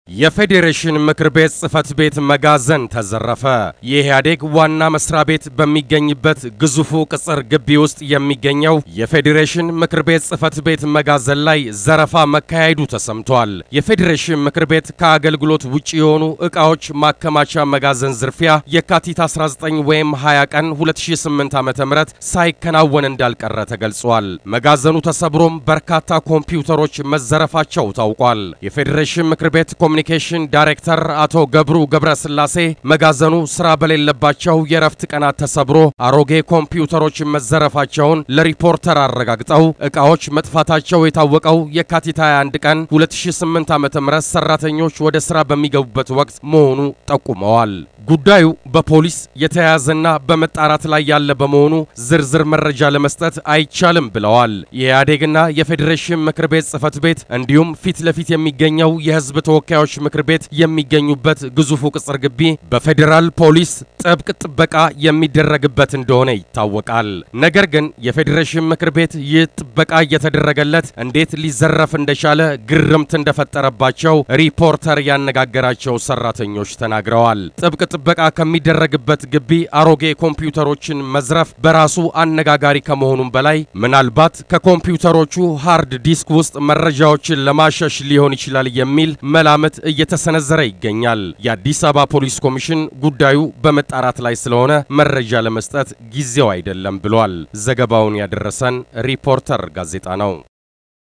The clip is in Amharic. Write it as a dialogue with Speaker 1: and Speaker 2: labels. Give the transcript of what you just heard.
Speaker 1: የፌዴሬሽን ምክር ቤት ጽሕፈት ቤት መጋዘን ተዘረፈ። የኢህአዴግ ዋና መስሪያ ቤት በሚገኝበት ግዙፉ ቅጽር ግቢ ውስጥ የሚገኘው የፌዴሬሽን ምክር ቤት ጽሕፈት ቤት መጋዘን ላይ ዘረፋ መካሄዱ ተሰምቷል። የፌዴሬሽን ምክር ቤት ከአገልግሎት ውጭ የሆኑ ዕቃዎች ማከማቻ መጋዘን ዝርፊያ የካቲት 19 ወይም 20 ቀን 2008 ዓ.ም ሳይከናወን እንዳልቀረ ተገልጿል። መጋዘኑ ተሰብሮም በርካታ ኮምፒውተሮች መዘረፋቸው ታውቋል። የፌዴሬሽን ምክር ቤት ኮሚኒኬሽን ዳይሬክተር አቶ ገብሩ ገብረስላሴ መጋዘኑ ስራ በሌለባቸው የእረፍት ቀናት ተሰብሮ አሮጌ ኮምፒውተሮች መዘረፋቸውን ለሪፖርተር አረጋግጠው ዕቃዎች መጥፋታቸው የታወቀው የካቲት 21 ቀን 2008 ዓ.ም ሰራተኞች ወደ ስራ በሚገቡበት ወቅት መሆኑ ጠቁመዋል። ጉዳዩ በፖሊስ የተያያዘና በመጣራት ላይ ያለ በመሆኑ ዝርዝር መረጃ ለመስጠት አይቻልም ብለዋል። የኢህአዴግና የፌዴሬሽን ምክር ቤት ጽሕፈት ቤት እንዲሁም ፊት ለፊት የሚገኘው የህዝብ ተወካዮች ምክር ቤት የሚገኙበት ግዙፉ ቅጽር ግቢ በፌዴራል ፖሊስ ጥብቅ ጥበቃ የሚደረግበት እንደሆነ ይታወቃል። ነገር ግን የፌዴሬሽን ምክር ቤት ይህ ጥበቃ እየተደረገለት እንዴት ሊዘረፍ እንደቻለ ግርምት እንደፈጠረባቸው ሪፖርተር ያነጋገራቸው ሰራተኞች ተናግረዋል። ጥብቅ ጥበቃ ከሚደረግበት ግቢ አሮጌ ኮምፒውተሮችን መዝረፍ በራሱ አነጋጋሪ ከመሆኑም በላይ ምናልባት ከኮምፒውተሮቹ ሃርድ ዲስክ ውስጥ መረጃዎችን ለማሸሽ ሊሆን ይችላል የሚል መላምት እየተሰነዘረ ይገኛል። የአዲስ አበባ ፖሊስ ኮሚሽን ጉዳዩ በመጣራት ላይ ስለሆነ መረጃ ለመስጠት ጊዜው አይደለም ብሏል። ዘገባውን ያደረሰን ሪፖርተር ጋዜጣ ነው።